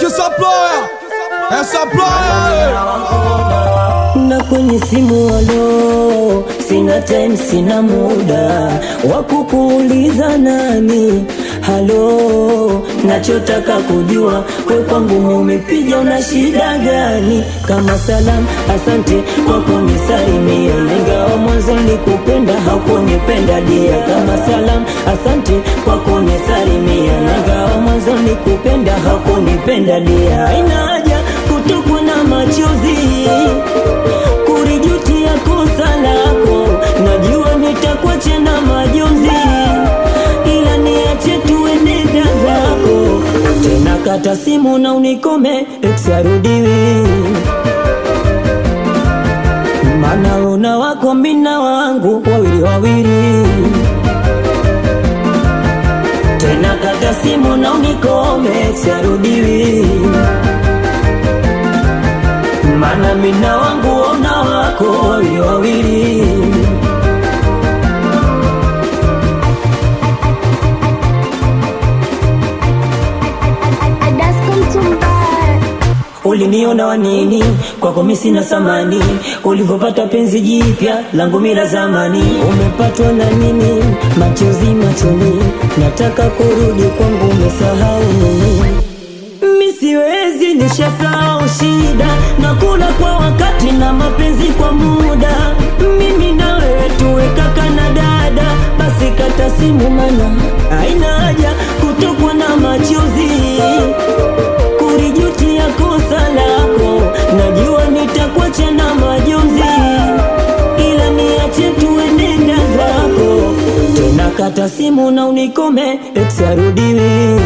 supplier, é supplier. na kwenye simu alo, sina time, sina muda wa kukuuliza nani halo, nachotaka kujua we kwangu umepiga, una shida gani? Kama salam, asante kwa kunisalimia, ingawa mwanzo nilikupenda haukunipenda dia. Kama salam, asante kwa kunisalimia, ingawa mwanzo nilikupenda haukunipenda dia. Haina haja kutokwa na machozi kurijutia kosa lako, najua nitakuacha na majonzi, ila niache tuenenda zako tena. Kata simu na unikome, ex arudiwi, mana una wako mina wangu wawili wawili tena. Kata simu na unikome, ex arudiwi mana mina wangu ona wako wawili wawili. Uliniona wanini kwako mimi sina samani, ulivyopata penzi jipya langu mila zamani. Umepatwa na nini? Machozi machoni, nataka kurudi kwangu, umesahau nini? Mi siwezi nishasahau shida na kula kwa wakati na mapenzi kwa muda. Mimi na wewe tuwe kaka na dada, basi kata simu, mana haina haja kutokwa na machozi kurijutia kosa lako. Najua nitakuacha na majonzi, ila niache tuenenda zako tena. Kata simu na unikome, ex arudiwi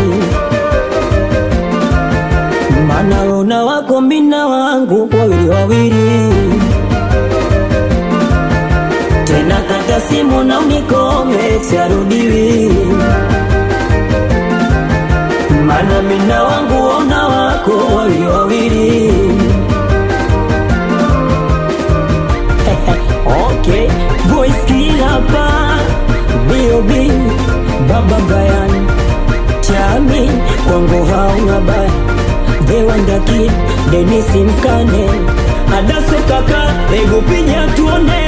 mana una wako mina wangu wawili wawili tena. Kata simu na unikome, siarudiwi mana mina wangu ona wako wawili wawili. Okay, voice killer pa B.O.B Baba Brian Chami kwangu hauna baya The Wonder Kid Dennis Mkane Adaso kaka Ego pinya tuone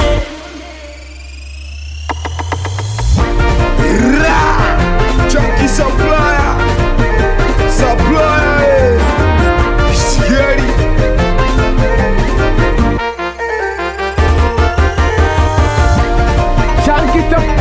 Ra! Junkie supplier, supplier, eh. Scary. Chunky Supply